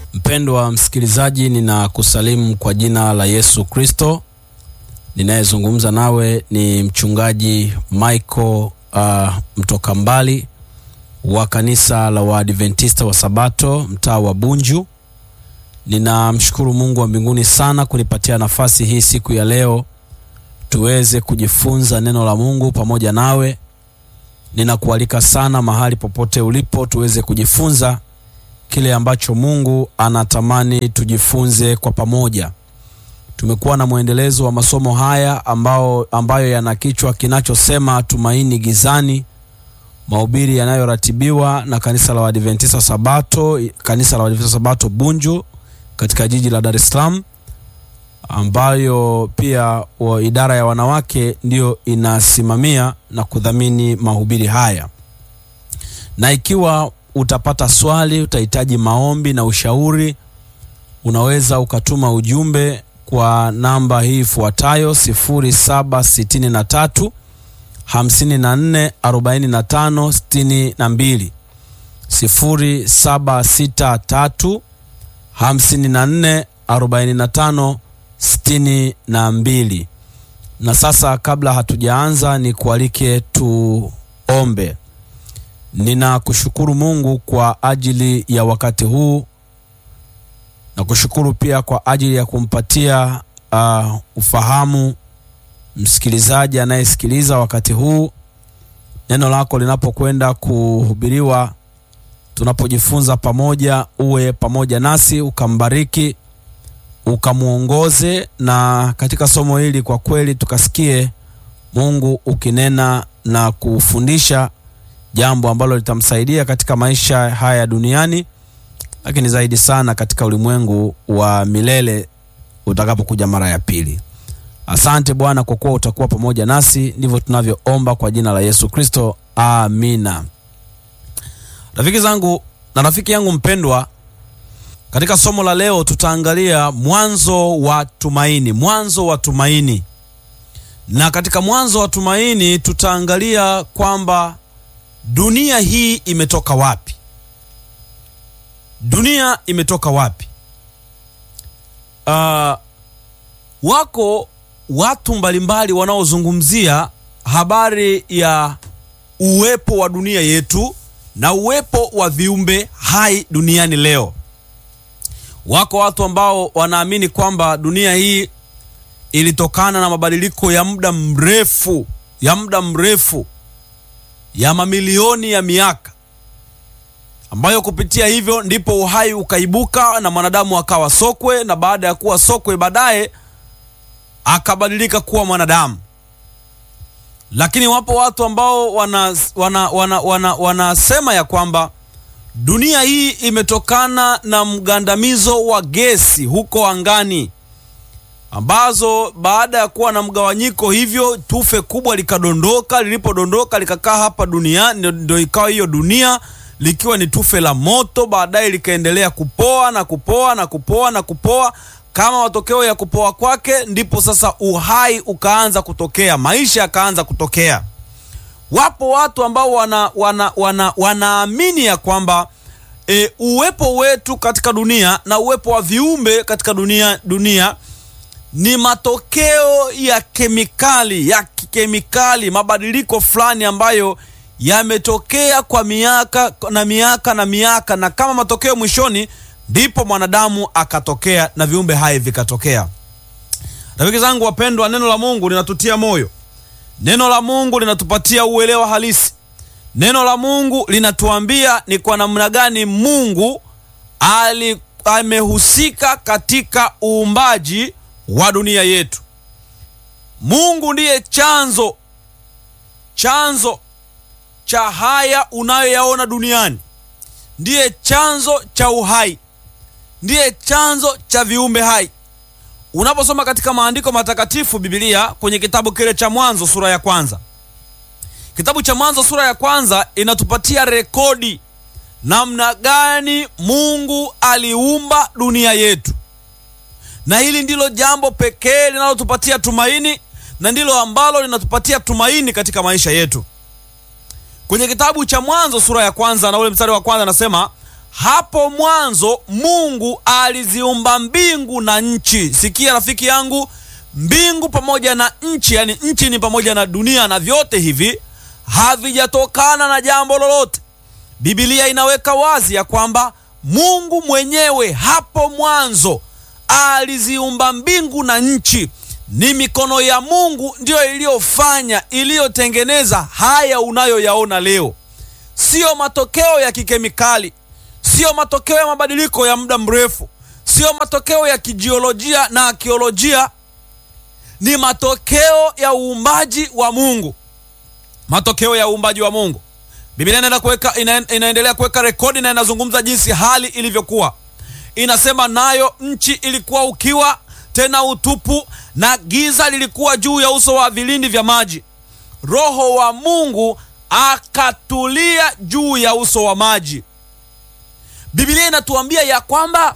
Mpendwa msikilizaji, ninakusalimu kwa jina la Yesu Kristo. Ninayezungumza nawe ni mchungaji Michael uh, mtoka mbali wa kanisa la Waadventista wa Sabato mtaa wa Bunju. Ninamshukuru Mungu wa mbinguni sana kunipatia nafasi hii siku ya leo tuweze kujifunza neno la Mungu pamoja nawe. Ninakualika sana mahali popote ulipo tuweze kujifunza kile ambacho Mungu anatamani tujifunze kwa pamoja. Tumekuwa na mwendelezo wa masomo haya ambao, ambayo yana kichwa kinachosema tumaini gizani, mahubiri yanayoratibiwa na kanisa la Waadventista wa Sabato, kanisa la Waadventista wa Sabato Bunju katika jiji la Dar es Salaam, ambayo pia wa idara ya wanawake ndiyo inasimamia na kudhamini mahubiri haya. Na ikiwa utapata swali, utahitaji maombi na ushauri, unaweza ukatuma ujumbe kwa namba hii ifuatayo 0763 54 45 62, 0763 54 45 62. Na sasa kabla hatujaanza, ni kualike tuombe. Ninakushukuru Mungu kwa ajili ya wakati huu na kushukuru pia kwa ajili ya kumpatia uh, ufahamu msikilizaji anayesikiliza wakati huu neno lako linapokwenda kuhubiriwa, tunapojifunza pamoja, uwe pamoja nasi, ukambariki, ukamwongoze, na katika somo hili kwa kweli tukasikie Mungu ukinena na kufundisha jambo ambalo litamsaidia katika maisha haya duniani, lakini zaidi sana katika ulimwengu wa milele utakapokuja mara ya pili. Asante Bwana kwa kuwa utakuwa pamoja nasi, ndivyo tunavyoomba kwa jina la Yesu Kristo, amina. Rafiki zangu na rafiki yangu mpendwa, katika somo la leo tutaangalia mwanzo wa tumaini, mwanzo wa tumaini. Na katika mwanzo wa tumaini tutaangalia kwamba dunia hii imetoka wapi? Dunia imetoka wapi? Uh, wako watu mbalimbali wanaozungumzia habari ya uwepo wa dunia yetu na uwepo wa viumbe hai duniani leo. Wako watu ambao wanaamini kwamba dunia hii ilitokana na mabadiliko ya muda mrefu ya muda mrefu ya mamilioni ya miaka ambayo kupitia hivyo ndipo uhai ukaibuka na mwanadamu akawa sokwe, na baada ya kuwa sokwe baadaye akabadilika kuwa mwanadamu. Lakini wapo watu ambao wanasema wana, wana, wana, wana ya kwamba dunia hii imetokana na mgandamizo wa gesi huko angani ambazo baada ya kuwa na mgawanyiko hivyo tufe kubwa likadondoka. Lilipodondoka likakaa hapa duniani, ndio ikawa hiyo dunia likiwa ni tufe la moto, baadaye likaendelea kupoa na kupoa na kupoa na kupoa. Kama matokeo ya kupoa kwake, ndipo sasa uhai ukaanza kutokea, maisha yakaanza kutokea. Wapo watu ambao wana, wana, wana, wanaamini ya kwamba e, uwepo wetu katika dunia na uwepo wa viumbe katika dunia dunia ni matokeo ya kemikali ya kikemikali, mabadiliko fulani ambayo yametokea kwa miaka na miaka na miaka, na kama matokeo mwishoni, ndipo mwanadamu akatokea na viumbe hai vikatokea. Rafiki zangu wapendwa, neno la Mungu linatutia moyo, neno la Mungu linatupatia uelewa halisi, neno la Mungu linatuambia ni kwa namna gani Mungu ali amehusika katika uumbaji wa dunia yetu. Mungu ndiye chanzo chanzo cha haya unayoyaona duniani, ndiye chanzo cha uhai, ndiye chanzo cha viumbe hai. Unaposoma katika maandiko matakatifu Biblia, kwenye kitabu kile cha Mwanzo sura ya kwanza, kitabu cha Mwanzo sura ya kwanza inatupatia rekodi namna gani Mungu aliumba dunia yetu na hili ndilo jambo pekee linalotupatia tumaini na ndilo ambalo linatupatia tumaini katika maisha yetu. Kwenye kitabu cha Mwanzo sura ya kwanza na ule mstari wa kwanza anasema, hapo mwanzo Mungu aliziumba mbingu na nchi. Sikia rafiki yangu, mbingu pamoja na nchi, yani nchi ni pamoja na dunia, na vyote hivi havijatokana na jambo lolote. Biblia inaweka wazi ya kwamba Mungu mwenyewe hapo mwanzo aliziumba mbingu na nchi. Ni mikono ya Mungu ndiyo iliyofanya, iliyotengeneza haya unayoyaona leo, siyo matokeo ya kikemikali, siyo matokeo ya mabadiliko ya muda mrefu, siyo matokeo ya kijiolojia na akiolojia, ni matokeo ya uumbaji wa Mungu, matokeo ya uumbaji wa Mungu. Biblia inaenda kuweka ina, inaendelea kuweka rekodi na inazungumza jinsi hali ilivyokuwa. Inasema nayo nchi ilikuwa ukiwa tena utupu, na giza lilikuwa juu ya uso wa vilindi vya maji. Roho wa Mungu akatulia juu ya uso wa maji. Biblia inatuambia ya kwamba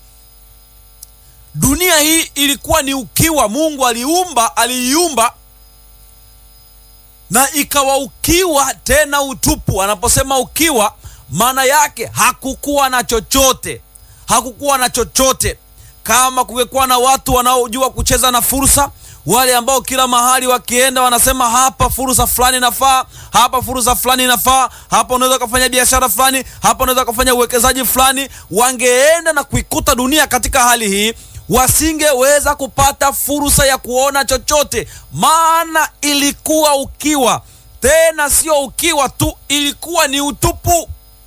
dunia hii ilikuwa ni ukiwa. Mungu aliumba, aliiumba na ikawa ukiwa tena utupu. Anaposema ukiwa, maana yake hakukuwa na chochote, hakukuwa na chochote. Kama kungekuwa na watu wanaojua kucheza na fursa, wale ambao kila mahali wakienda wanasema hapa fursa fulani inafaa, hapa fursa fulani inafaa, hapa unaweza ukafanya biashara fulani, hapa unaweza ukafanya uwekezaji fulani, wangeenda na kuikuta dunia katika hali hii wasingeweza kupata fursa ya kuona chochote, maana ilikuwa ukiwa. Tena sio ukiwa tu, ilikuwa ni utupu.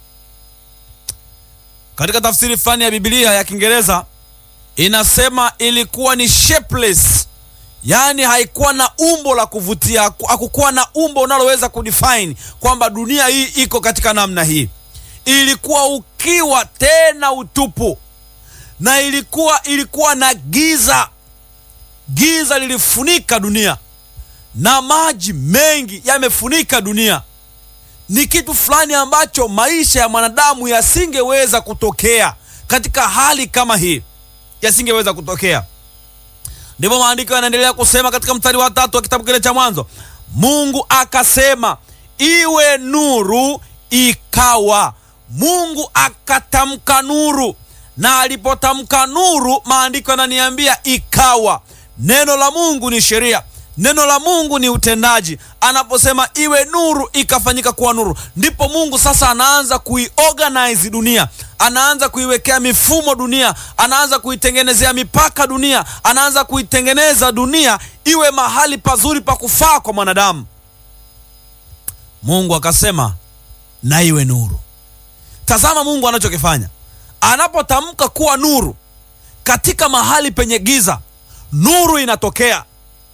Katika tafsiri fulani ya Biblia ya Kiingereza inasema ilikuwa ni shapeless, yaani haikuwa na umbo la kuvutia, hakukuwa na umbo unaloweza kudefine kwamba dunia hii iko katika namna hii. Ilikuwa ukiwa tena utupu na ilikuwa ilikuwa na giza. Giza lilifunika dunia na maji mengi yamefunika dunia. Ni kitu fulani ambacho maisha ya mwanadamu yasingeweza kutokea katika hali kama hii, yasingeweza kutokea. Ndivyo maandiko yanaendelea kusema katika mstari wa tatu wa kitabu kile cha Mwanzo, Mungu akasema iwe nuru, ikawa. Mungu akatamka nuru na alipotamka nuru, maandiko yananiambia ikawa. Neno la Mungu ni sheria, neno la Mungu ni utendaji. Anaposema iwe nuru, ikafanyika kuwa nuru, ndipo Mungu sasa anaanza kuiorganize dunia, anaanza kuiwekea mifumo dunia, anaanza kuitengenezea mipaka dunia, anaanza kuitengeneza dunia iwe mahali pazuri pa kufaa kwa mwanadamu. Mungu akasema na iwe nuru. Tazama Mungu anachokifanya anapotamka kuwa nuru katika mahali penye giza, nuru inatokea.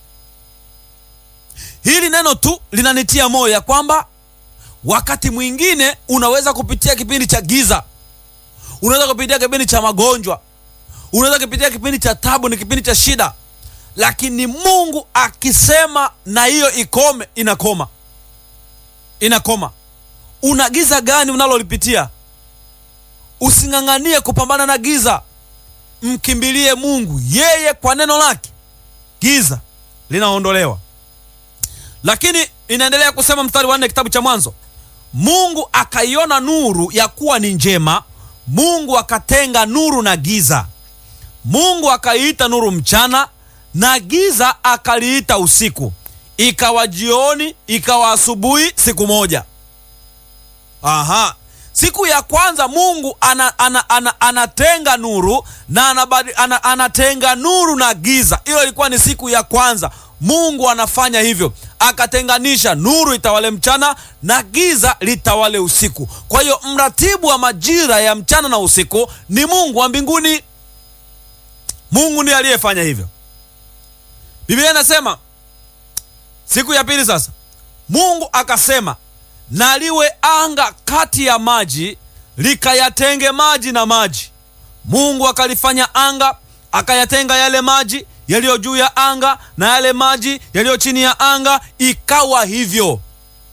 Hili neno tu linanitia moyo ya kwamba wakati mwingine unaweza kupitia kipindi cha giza, unaweza kupitia kipindi cha magonjwa, unaweza kupitia kipindi cha tabu, ni kipindi cha shida, lakini Mungu akisema na hiyo ikome, inakoma, inakoma. Una giza gani unalolipitia? Using'ang'anie kupambana na giza, mkimbilie Mungu. Yeye kwa neno lake giza linaondolewa. Lakini inaendelea kusema mstari wa nne kitabu cha Mwanzo, Mungu akaiona nuru ya kuwa ni njema, Mungu akatenga nuru na giza. Mungu akaiita nuru mchana, na giza akaliita usiku. Ikawa jioni, ikawa asubuhi, siku moja. Aha. Siku ya kwanza Mungu ana, ana, ana, anatenga nuru na anabadi, ana, anatenga nuru na giza. Hiyo ilikuwa ni siku ya kwanza. Mungu anafanya hivyo, akatenganisha nuru itawale mchana na giza litawale usiku. Kwa hiyo mratibu wa majira ya mchana na usiku ni Mungu wa mbinguni. Mungu ndiye aliyefanya hivyo. Biblia inasema siku ya pili sasa Mungu akasema na liwe anga kati ya maji likayatenge maji na maji. Mungu akalifanya anga, akayatenga yale maji yaliyo juu ya anga na yale maji yaliyo chini ya anga, ikawa hivyo.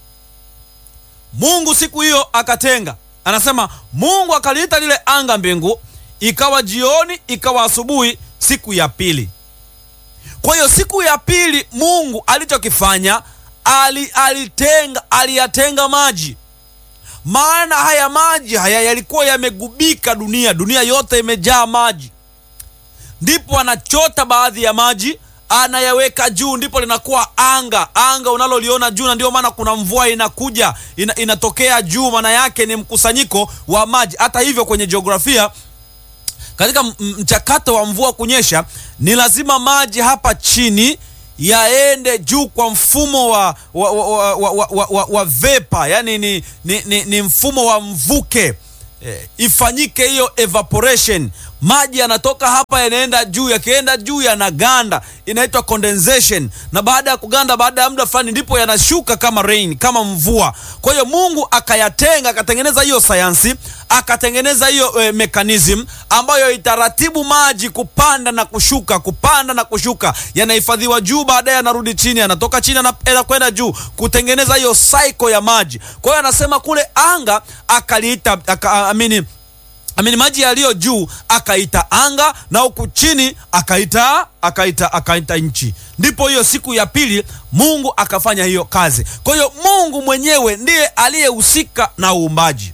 Mungu siku hiyo akatenga, anasema Mungu akaliita lile anga mbingu. Ikawa jioni, ikawa asubuhi, siku ya pili. Kwa hiyo siku ya pili Mungu alichokifanya ali, alitenga aliyatenga maji maana haya maji haya yalikuwa yamegubika dunia, dunia yote imejaa maji. Ndipo anachota baadhi ya maji anayaweka juu, ndipo linakuwa anga, anga unaloliona juu, na ndio maana kuna mvua inakuja ina, inatokea juu, maana yake ni mkusanyiko wa maji. Hata hivyo kwenye jiografia katika mchakato wa mvua kunyesha ni lazima maji hapa chini yaende juu kwa mfumo wa, wa, wa, wa, wa, wa, wa, wa vepa, yani ni, ni, ni, ni mfumo wa mvuke e, ifanyike hiyo evaporation. Maji yanatoka hapa yanaenda juu, yakienda juu yanaganda, inaitwa condensation, na baada ya kuganda, baada ya muda fulani, ndipo yanashuka kama rain, kama mvua. Kwa hiyo Mungu akayatenga, akatengeneza hiyo sayansi, akatengeneza hiyo e, mechanism ambayo itaratibu maji kupanda na kushuka, kupanda na kushuka, yanahifadhiwa juu, baadaye yanarudi chini, yanatoka chini yanakwenda juu, kutengeneza hiyo cycle ya maji. Kwa hiyo anasema kule anga akaliita aka, amini amini maji yaliyo juu akaita anga na huku chini akaita akaita akaita nchi. Ndipo hiyo siku ya pili Mungu akafanya hiyo kazi. Kwa hiyo Mungu mwenyewe ndiye aliyehusika na uumbaji.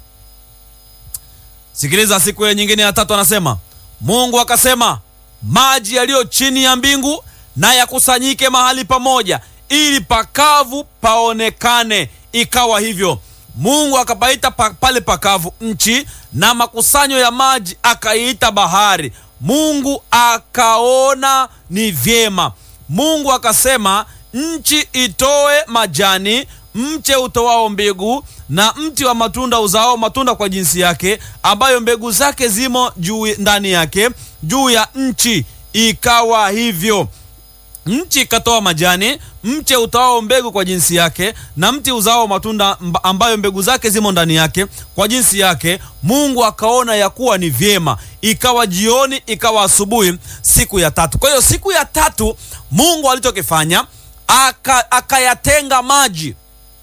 Sikiliza, siku hiyo nyingine ya tatu anasema Mungu akasema, maji yaliyo chini ya mbingu na yakusanyike mahali pamoja, ili pakavu paonekane. Ikawa hivyo. Mungu akapaita pa, pale pakavu nchi, na makusanyo ya maji akaiita bahari. Mungu akaona ni vyema. Mungu akasema, nchi itoe majani, mche utoao mbegu, na mti wa matunda uzao matunda kwa jinsi yake, ambayo mbegu zake zimo juu ndani yake, juu ya nchi. Ikawa hivyo. Nchi ikatoa majani, mche utoao mbegu kwa jinsi yake, na mti uzao matunda ambayo mbegu zake zimo ndani yake kwa jinsi yake. Mungu akaona ya kuwa ni vyema. Ikawa jioni, ikawa asubuhi, siku ya tatu. Kwa hiyo siku ya tatu Mungu alichokifanya akayatenga aka maji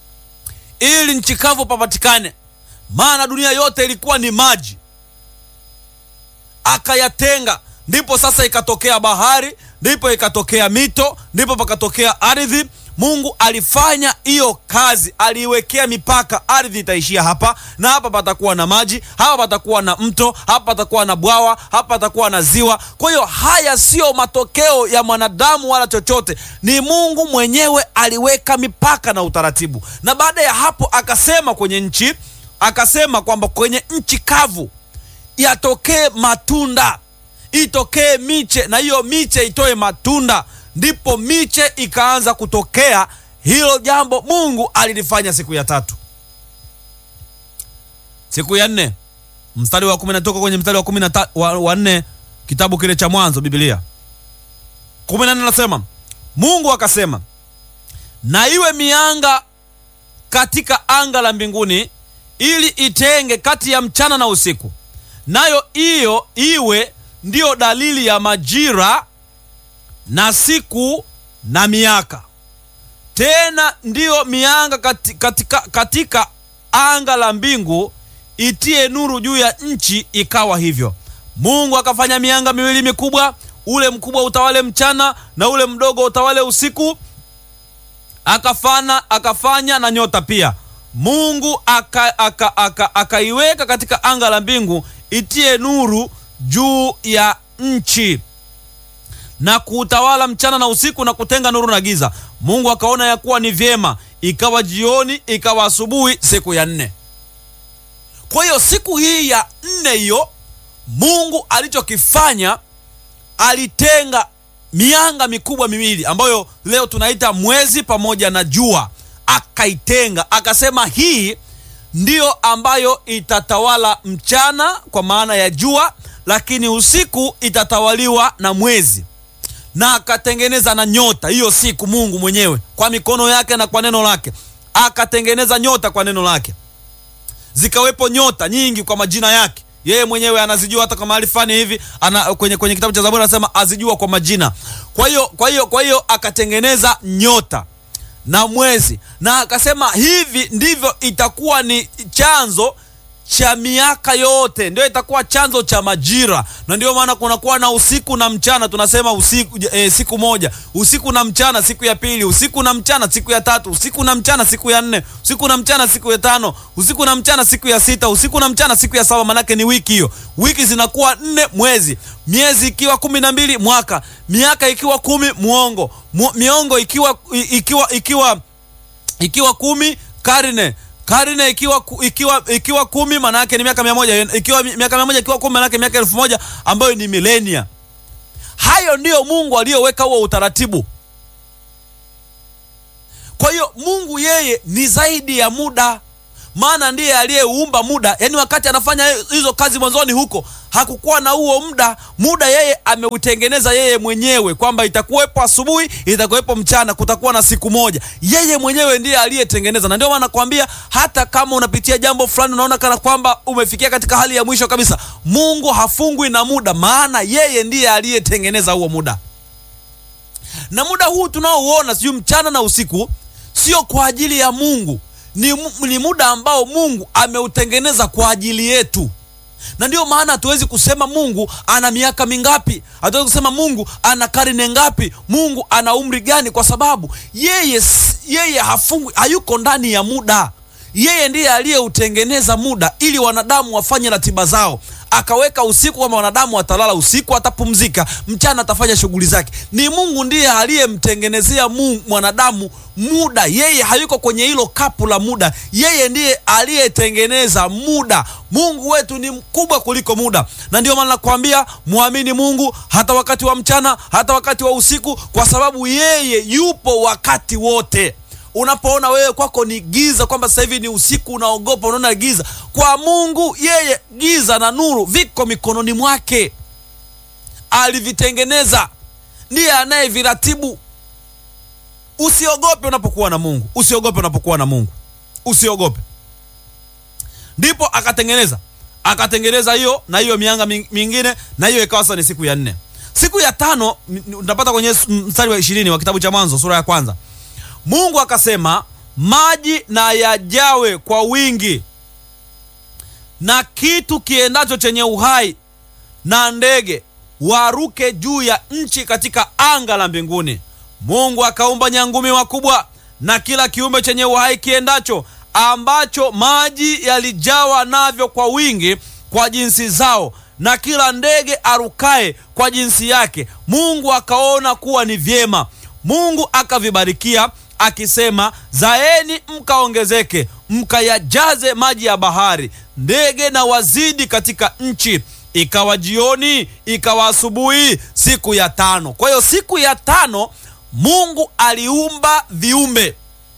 ili nchi kavu papatikane, maana dunia yote ilikuwa ni maji, akayatenga ndipo sasa ikatokea bahari, ndipo ikatokea mito, ndipo pakatokea ardhi. Mungu alifanya hiyo kazi, aliiwekea mipaka. Ardhi itaishia hapa na hapa patakuwa na maji, hapa patakuwa na mto, hapa patakuwa na bwawa, hapa patakuwa na ziwa. Kwa hiyo haya siyo matokeo ya mwanadamu wala chochote, ni Mungu mwenyewe aliweka mipaka na utaratibu. Na baada ya hapo akasema kwenye nchi, akasema kwamba kwenye nchi kavu yatokee matunda itokee miche na hiyo miche itoe matunda. Ndipo miche ikaanza kutokea. Hilo jambo Mungu alilifanya siku ya tatu. Siku ya nne mstari wa kumi natoka kwenye mstari wa kumi na wa nne kitabu kile cha Mwanzo, Biblia kumi na nne nasema, Mungu akasema, na iwe mianga katika anga la mbinguni, ili itenge kati ya mchana na usiku, nayo hiyo iwe ndiyo dalili ya majira na siku na miaka. Tena ndiyo mianga katika, katika, katika anga la mbingu itie nuru juu ya nchi. Ikawa hivyo. Mungu akafanya mianga miwili mikubwa, ule mkubwa utawale mchana na ule mdogo utawale usiku. Akafana, akafanya na nyota pia. Mungu akaiweka aka, aka, aka katika anga la mbingu itie nuru juu ya nchi na kuutawala mchana na usiku na kutenga nuru na giza. Mungu akaona ya kuwa ni vyema. Ikawa jioni, ikawa asubuhi, siku ya nne. Kwa hiyo siku hii ya nne hiyo, Mungu alichokifanya alitenga mianga mikubwa miwili ambayo leo tunaita mwezi pamoja na jua, akaitenga akasema, hii ndiyo ambayo itatawala mchana kwa maana ya jua lakini usiku itatawaliwa na mwezi, na akatengeneza na nyota hiyo siku. Mungu mwenyewe kwa mikono yake na kwa neno lake akatengeneza nyota kwa neno lake, zikawepo nyota nyingi kwa majina yake. Yeye mwenyewe anazijua, hata kwa mahali fulani hivi ana, kwenye, kwenye kitabu cha Zaburi anasema azijua kwa majina. Kwa hiyo kwa hiyo kwa hiyo akatengeneza nyota na mwezi, na akasema hivi ndivyo itakuwa ni chanzo cha miaka yote, ndio itakuwa chanzo cha majira, na ndio maana kunakuwa na usiku na mchana. Tunasema usiku e, siku moja, usiku na mchana siku ya pili, usiku na mchana siku ya tatu, usiku na mchana siku ya nne, usiku na mchana siku ya tano, usiku na mchana siku ya sita, usiku na mchana siku ya saba. Manake ni wiki hiyo, wiki zinakuwa nne, mwezi, miezi ikiwa kumi na mbili, mwaka, miaka ikiwa kumi, muongo, Mu, miongo ikiwa ikiwa ikiwa ikiwa kumi, karne karne ikiwa ikiwa ikiwa kumi maana yake ni miaka mia moja ikiwa miaka mia moja ikiwa kumi maana yake miaka elfu moja ambayo ni milenia. Hayo ndiyo Mungu aliyoweka huo utaratibu. Kwa hiyo Mungu yeye ni zaidi ya muda, maana ndiye aliyeumba muda. Yaani wakati anafanya hizo kazi mwanzoni huko hakukuwa na huo muda. Muda yeye ameutengeneza yeye mwenyewe, kwamba itakuwepo asubuhi, itakuwepo mchana, kutakuwa na siku moja. Yeye mwenyewe ndiye aliyetengeneza, na ndio maana nakwambia, hata kama unapitia jambo fulani, unaona kana kwamba umefikia katika hali ya mwisho kabisa, Mungu hafungwi na muda, maana yeye ndiye aliyetengeneza huo muda. Na muda huu tunaouona, sijui mchana na usiku, sio kwa ajili ya Mungu, ni, ni muda ambao Mungu ameutengeneza kwa ajili yetu na ndiyo maana hatuwezi kusema Mungu ana miaka mingapi, hatuwezi kusema Mungu ana karne ngapi, Mungu ana umri gani, kwa sababu yeye yeye hafungwi, hayuko ndani ya muda. Yeye ndiye aliyeutengeneza muda ili wanadamu wafanye ratiba zao, akaweka usiku kwamba wanadamu watalala usiku, atapumzika mchana, atafanya shughuli zake. Ni Mungu ndiye aliyemtengenezea mwanadamu muda. Yeye hayuko kwenye hilo kapu la muda, yeye ndiye aliyetengeneza muda. Mungu wetu ni mkubwa kuliko muda, na ndio maana nakwambia mwamini Mungu hata wakati wa mchana, hata wakati wa usiku, kwa sababu yeye yupo wakati wote. Unapoona wewe kwako ni giza, kwamba sasa hivi ni usiku, unaogopa, unaona giza, kwa Mungu yeye giza na nuru viko mikononi mwake, alivitengeneza, ndiye anayeviratibu. Usiogope unapokuwa na Mungu, usiogope unapokuwa na Mungu, usiogope. Ndipo akatengeneza akatengeneza hiyo na hiyo mianga mingine, na hiyo ikawa sasa ni siku ya nne. Siku ya tano unapata kwenye mstari wa ishirini wa kitabu cha Mwanzo sura ya kwanza. Mungu akasema, maji na yajawe kwa wingi, na kitu kiendacho chenye uhai na ndege waruke juu ya nchi katika anga la mbinguni. Mungu akaumba nyangumi wakubwa na kila kiumbe chenye uhai kiendacho, ambacho maji yalijawa navyo kwa wingi kwa jinsi zao, na kila ndege arukaye kwa jinsi yake. Mungu akaona kuwa ni vyema. Mungu akavibarikia akisema, zaeni mkaongezeke, mkayajaze maji ya bahari, ndege na wazidi katika nchi. Ikawa jioni, ikawa asubuhi, siku ya tano. Kwa hiyo siku ya tano Mungu aliumba viumbe.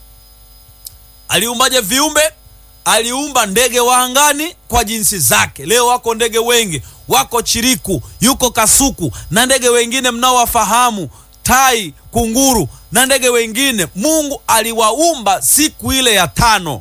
Aliumbaje viumbe? Aliumba ndege wa angani kwa jinsi zake. Leo wako ndege wengi, wako chiriku, yuko kasuku na ndege wengine mnaowafahamu, tai, kunguru na ndege wengine. Mungu aliwaumba siku ile ya tano,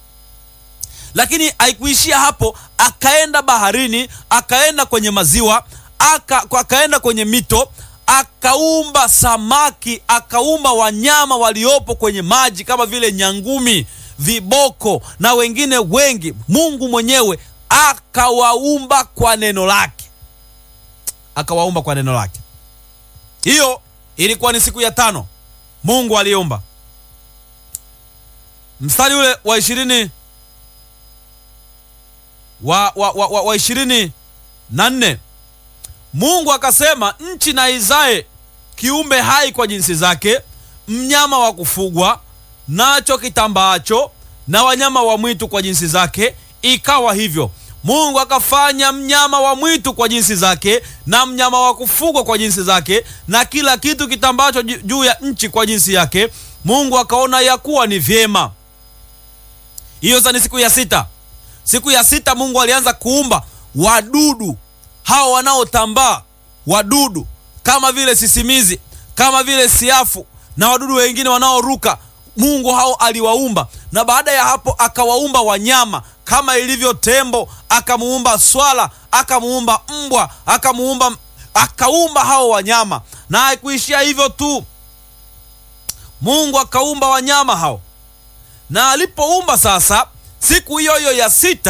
lakini haikuishia hapo. Akaenda baharini, akaenda kwenye maziwa, aka, akaenda kwenye mito akaumba samaki, akaumba wanyama waliopo kwenye maji kama vile nyangumi, viboko na wengine wengi. Mungu mwenyewe akawaumba kwa neno lake, akawaumba kwa neno lake. Hiyo ilikuwa ni siku ya tano Mungu aliumba. Mstari ule wa ishirini wa, wa, wa, wa, wa ishirini na nne Mungu akasema, nchi na izae kiumbe hai kwa jinsi zake, mnyama wa kufugwa nacho kitambaacho, na wanyama wa mwitu kwa jinsi zake. Ikawa hivyo. Mungu akafanya mnyama wa mwitu kwa jinsi zake, na mnyama wa kufugwa kwa jinsi zake, na kila kitu kitambaacho juu ya nchi kwa jinsi yake. Mungu akaona ya kuwa ni vyema. Hiyo sasa ni siku ya sita. Siku ya sita Mungu alianza kuumba wadudu hao wanaotambaa, wadudu kama vile sisimizi, kama vile siafu na wadudu wengine wanaoruka. Mungu hao aliwaumba, na baada ya hapo akawaumba wanyama kama ilivyo tembo, akamuumba swala, akamuumba mbwa, akamuumba akaumba hao wanyama. Na haikuishia hivyo tu, Mungu akaumba wanyama hao, na alipoumba sasa, siku hiyo hiyo ya sita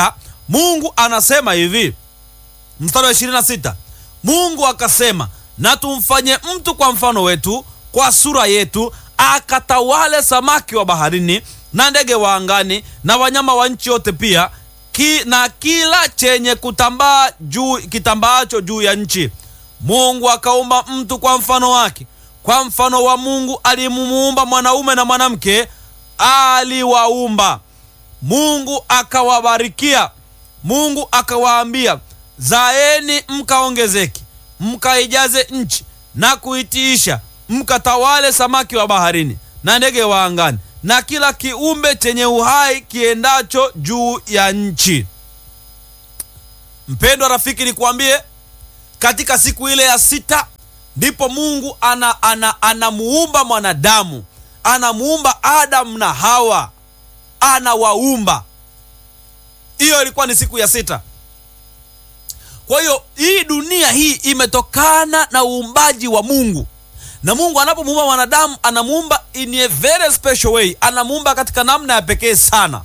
mungu anasema hivi mstari wa 26 mungu akasema na tumfanye mtu kwa mfano wetu kwa sura yetu akatawale samaki wa baharini na ndege wa angani na wanyama wa nchi yote pia ki, na kila chenye kutambaa juu kitambaacho juu ya nchi mungu akaumba mtu kwa mfano wake kwa mfano wa mungu alimuumba mwanaume na mwanamke aliwaumba mungu akawabarikia mungu akawaambia zaeni mkaongezeke mkaijaze nchi na kuitiisha mkatawale samaki wa baharini na ndege wa angani na kila kiumbe chenye uhai kiendacho juu ya nchi mpendwa rafiki nikuambie katika siku ile ya sita ndipo mungu anamuumba ana, ana anamuumba mwanadamu anamuumba adamu na hawa anawaumba hiyo ilikuwa ni siku ya sita kwa hiyo hii dunia hii imetokana na uumbaji wa mungu na mungu anapomuumba mwanadamu anamuumba in a very special way anamuumba katika namna ya pekee sana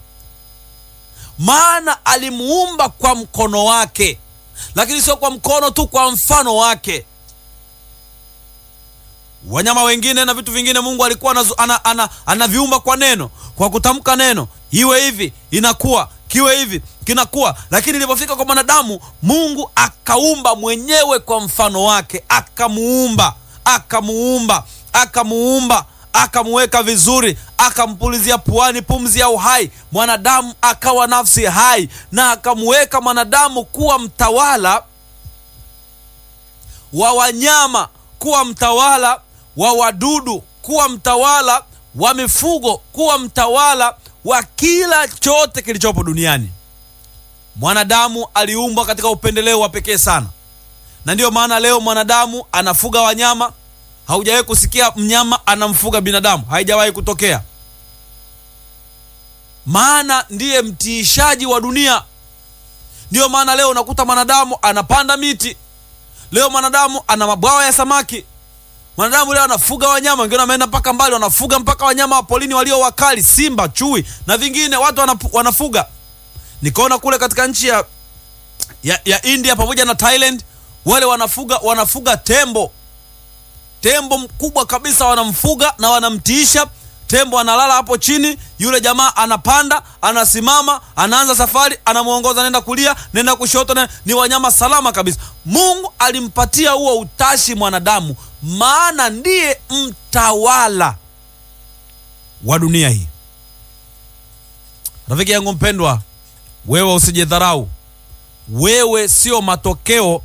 maana alimuumba kwa mkono wake lakini sio kwa mkono tu kwa mfano wake wanyama wengine na vitu vingine mungu alikuwa anaviumba ana, ana, ana kwa neno kwa kutamka neno iwe hivi inakuwa kiwe hivi kinakuwa lakini ilipofika kwa mwanadamu mungu akaumba mwenyewe kwa mfano wake akamuumba akamuumba akamuumba akamuweka vizuri akampulizia puani pumzi ya uhai mwanadamu akawa nafsi hai na akamuweka mwanadamu kuwa mtawala wa wanyama kuwa mtawala wa wadudu kuwa mtawala wa mifugo kuwa mtawala wa kila chote kilichopo duniani mwanadamu aliumbwa katika upendeleo wa pekee sana na ndiyo maana leo mwanadamu anafuga wanyama haujawahi kusikia mnyama anamfuga binadamu haijawahi kutokea maana ndiye mtiishaji wa dunia ndiyo maana leo unakuta mwanadamu anapanda miti leo mwanadamu ana mabwawa ya samaki mwanadamu leo anafuga wanyama wengine wameenda mpaka mbali wanafuga mpaka wanyama wa polini walio wakali simba chui na vingine watu wanapu, wanafuga nikaona kule katika nchi ya, ya, ya india pamoja na thailand wale wanafuga wanafuga tembo tembo mkubwa kabisa wanamfuga na wanamtiisha tembo analala hapo chini yule jamaa anapanda anasimama anaanza safari anamwongoza nenda kulia nenda kushoto nenda. ni wanyama salama kabisa mungu alimpatia huo utashi mwanadamu maana ndiye mtawala wa dunia hii rafiki yangu mpendwa wewe usijidharau wewe sio matokeo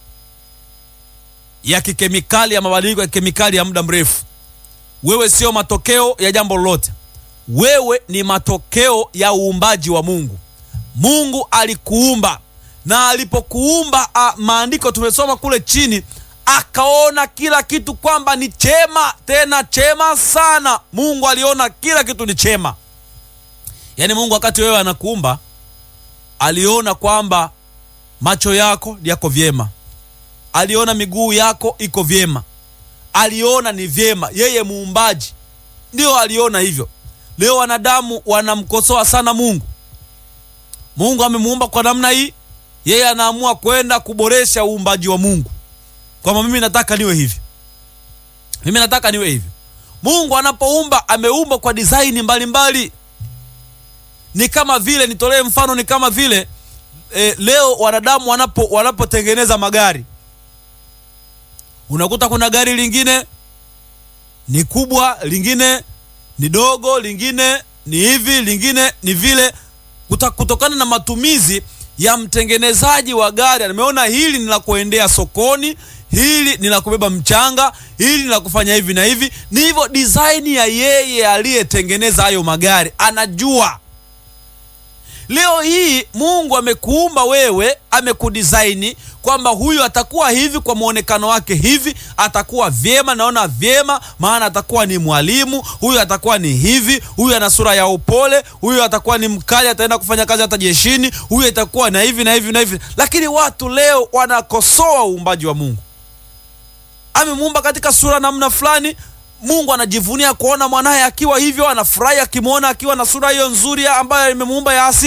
ya kikemikali ya mabadiliko ya kikemikali ya muda mrefu wewe sio matokeo ya jambo lolote wewe ni matokeo ya uumbaji wa mungu mungu alikuumba na alipokuumba maandiko tumesoma kule chini akaona kila kitu kwamba ni chema tena chema sana mungu aliona kila kitu ni chema yaani mungu wakati wewe anakuumba aliona kwamba macho yako yako vyema aliona miguu yako iko vyema aliona ni vyema yeye muumbaji ndio aliona hivyo leo wanadamu wanamkosoa sana mungu mungu amemuumba kwa namna hii yeye anaamua kwenda kuboresha uumbaji wa mungu kwamba mimi nataka niwe hivi mimi nataka niwe hivi mungu anapoumba ameumba kwa disaini mbalimbali ni kama vile nitolee mfano ni kama vile e, leo wanadamu wanapo wanapotengeneza magari unakuta kuna gari lingine ni kubwa lingine ni dogo lingine ni hivi lingine ni vile Kuta, kutokana na matumizi ya mtengenezaji wa gari ameona hili ni la kuendea sokoni hili ni la kubeba mchanga hili ni la kufanya hivi na hivi ni hivyo design ya yeye aliyetengeneza hayo magari anajua leo hii mungu amekuumba wewe amekudisaini kwamba huyu atakuwa hivi kwa mwonekano wake hivi atakuwa vyema naona vyema maana atakuwa ni mwalimu huyu atakuwa ni hivi huyu ana sura ya upole huyu atakuwa ni mkali ataenda kufanya kazi hata jeshini huyu atakuwa na hivi na hivi na hivi lakini watu leo wanakosoa uumbaji wa mungu amemuumba katika sura namna fulani mungu anajivunia kuona mwanaye akiwa hivyo anafurahi akimwona akiwa na sura hiyo nzuri ambayo imemuumba ya asili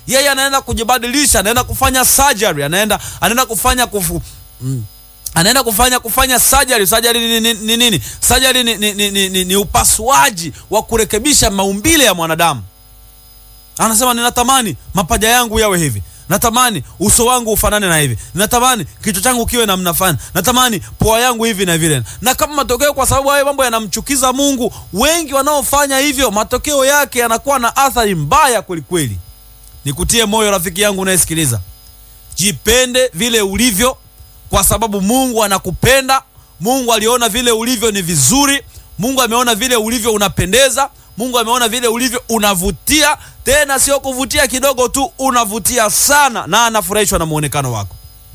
yeye anaenda kujibadilisha anaenda kufanya surgery anaenda anaenda kufanya kufu, mm, anaenda kufanya kufanya surgery surgery ni nini ni, ni, ni, surgery ni, ni, ni, ni, ni, ni upasuaji wa kurekebisha maumbile ya mwanadamu anasema ninatamani mapaja yangu yawe hivi natamani uso wangu ufanane na hivi natamani kichwa changu kiwe namna fulani natamani pua yangu hivi na vile na kama matokeo kwa sababu hayo mambo yanamchukiza mungu wengi wanaofanya hivyo matokeo yake yanakuwa na athari mbaya kwelikweli nikutie moyo rafiki yangu unayesikiliza jipende vile ulivyo kwa sababu mungu anakupenda mungu aliona vile ulivyo ni vizuri mungu ameona vile ulivyo unapendeza mungu ameona vile ulivyo unavutia tena sio kuvutia kidogo tu unavutia sana na anafurahishwa na muonekano wako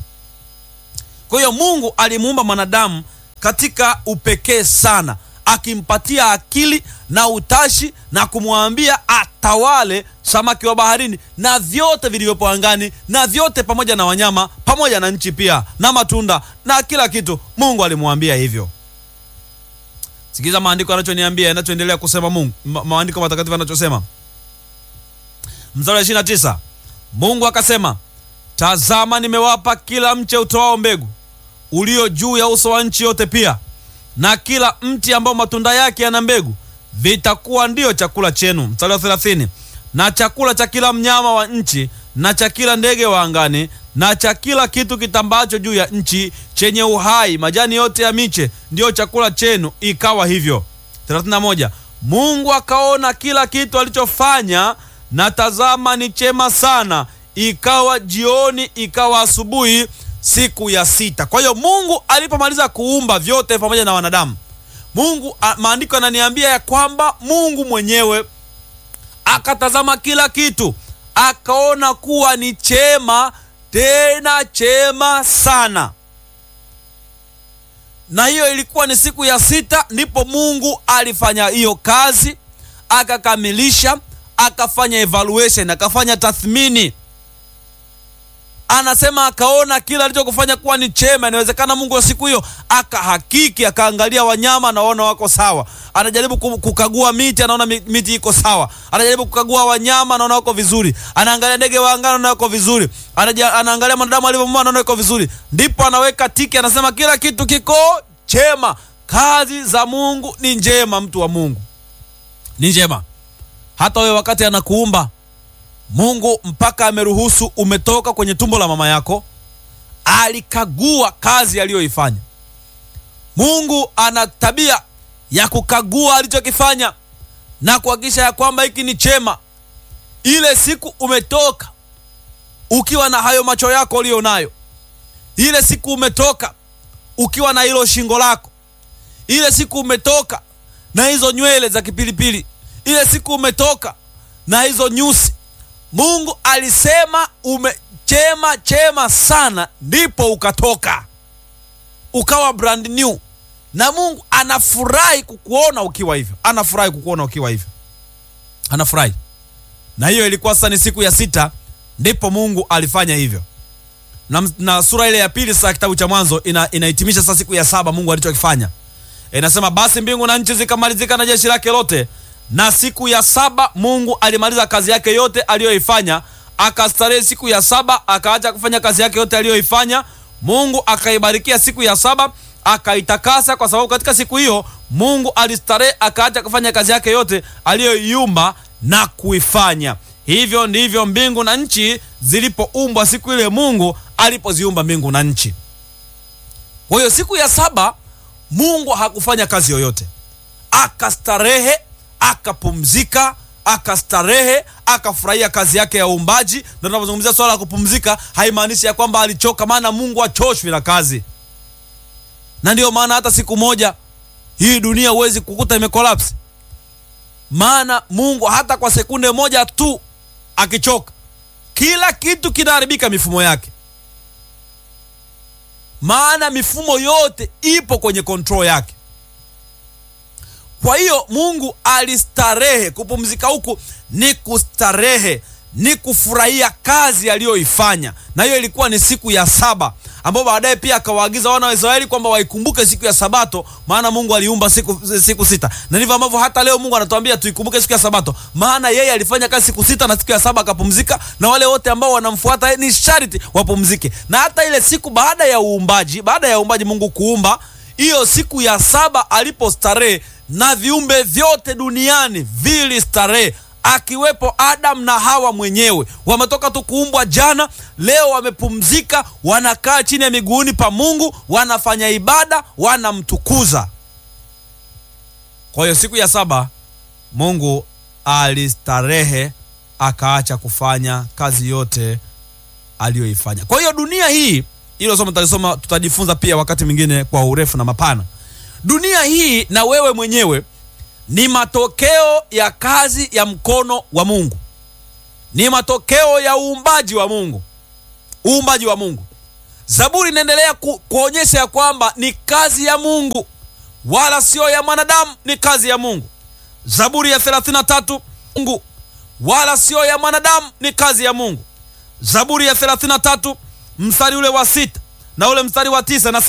kwa hiyo mungu alimuumba mwanadamu katika upekee sana akimpatia akili na utashi na kumwambia atawale samaki wa baharini na vyote vilivyopo angani na vyote pamoja na wanyama pamoja na nchi pia na matunda na kila kitu mungu alimwambia hivyo sikiza maandiko yanachoniambia yanachoendelea kusema mungu ma, maandiko matakatifu yanachosema mstari wa 29 mungu akasema tazama nimewapa kila mche utoao mbegu ulio juu ya uso wa nchi yote pia na kila mti ambao matunda yake yana mbegu vitakuwa ndiyo chakula chenu mstari wa 30 na chakula cha kila mnyama wa nchi na cha kila ndege wa angani na cha kila kitu kitambacho juu ya nchi chenye uhai majani yote ya miche ndiyo chakula chenu ikawa hivyo 31 mungu akaona kila kitu alichofanya na tazama ni chema sana ikawa jioni ikawa asubuhi siku ya sita kwa hiyo mungu alipomaliza kuumba vyote pamoja na wanadamu mungu a- maandiko yananiambia ya kwamba mungu mwenyewe akatazama kila kitu akaona kuwa ni chema tena chema sana na hiyo ilikuwa ni siku ya sita ndipo mungu alifanya hiyo kazi akakamilisha akafanya evaluation akafanya tathmini anasema akaona kila alichokufanya kuwa ni chema inawezekana mungu wa siku hiyo akahakiki akaangalia wanyama anaona wako sawa anajaribu ku- kukagua miti anaona mi- miti iko sawa anajaribu kukagua wanyama anaona wako vizuri anaangalia ndege wa angani anaona wako vizuri Anaja, anaangalia mwanadamu alivyomua anaona iko vizuri ndipo anaweka tiki anasema kila kitu kiko chema kazi za mungu ni njema mtu wa mungu ni njema hata wewe wakati anakuumba mungu mpaka ameruhusu umetoka kwenye tumbo la mama yako alikagua kazi aliyoifanya mungu ana tabia ya kukagua alichokifanya na kuhakikisha ya kwamba hiki ni chema ile siku umetoka ukiwa na hayo macho yako uliyo nayo ile siku umetoka ukiwa na hilo shingo lako ile siku umetoka na hizo nywele za kipilipili ile siku umetoka na hizo nyusi mungu alisema umechema chema sana ndipo ukatoka ukawa brand new na mungu anafurahi kukuona ukiwa hivyo anafurahi kukuona ukiwa hivyo anafurahi na hiyo ilikuwa sasa ni siku ya sita ndipo mungu alifanya hivyo na, na sura ile ya pili sasa kitabu cha mwanzo ina, inahitimisha sasa siku ya saba mungu alichokifanya inasema basi mbingu na nchi zikamalizika na jeshi lake lote na siku ya saba mungu alimaliza kazi yake yote aliyoifanya akastarehe siku ya saba akaacha kufanya kazi yake yote aliyoifanya mungu akaibarikia siku ya saba akaitakasa kwa sababu katika siku hiyo mungu alistarehe akaacha kufanya kazi yake yote aliyoiumba na kuifanya hivyo ndivyo mbingu na nchi zilipoumbwa siku ile mungu alipoziumba mbingu na nchi kwa hiyo siku ya saba mungu hakufanya kazi yoyote akastarehe akapumzika akastarehe akafurahia kazi yake ya uumbaji na tunapozungumzia swala la kupumzika haimaanishi ya kwamba alichoka maana mungu achoshwi na kazi na ndiyo maana hata siku moja hii dunia huwezi kukuta imekolapsi maana mungu hata kwa sekunde moja tu akichoka kila kitu kinaharibika mifumo yake maana mifumo yote ipo kwenye kontrol yake kwa hiyo mungu alistarehe kupumzika huku ni kustarehe ni kufurahia kazi aliyoifanya na hiyo ilikuwa ni siku ya saba ambao baadaye pia akawaagiza wana wa Israeli kwamba waikumbuke siku ya Sabato, maana Mungu aliumba siku, siku sita, na ndivyo ambavyo hata leo Mungu anatuambia tuikumbuke siku ya Sabato, maana yeye alifanya kazi siku sita na siku ya saba akapumzika, na wale wote ambao wanamfuata ni sharti wapumzike. Na hata ile siku baada ya uumbaji, baada ya uumbaji Mungu kuumba, hiyo siku ya saba alipostarehe na viumbe vyote duniani vilistarehe akiwepo Adam na Hawa mwenyewe. Wametoka tu kuumbwa jana, leo wamepumzika, wanakaa chini ya miguuni pa Mungu, wanafanya ibada, wanamtukuza. Kwa hiyo siku ya saba Mungu alistarehe, akaacha kufanya kazi yote aliyoifanya. Kwa hiyo dunia hii, hilo somo tutalisoma, tutajifunza pia wakati mwingine kwa urefu na mapana. Dunia hii na wewe mwenyewe ni matokeo ya kazi ya mkono wa Mungu, ni matokeo ya uumbaji wa Mungu, uumbaji wa Mungu. Zaburi inaendelea ku, kuonyesha ya kwamba ni kazi ya Mungu wala sio ya mwanadamu, ni kazi ya Mungu. Zaburi ya 33 Mungu wala sio ya mwanadamu, ni kazi ya Mungu. Zaburi ya 33 mstari ule wa sita na ule mstari wa tisa na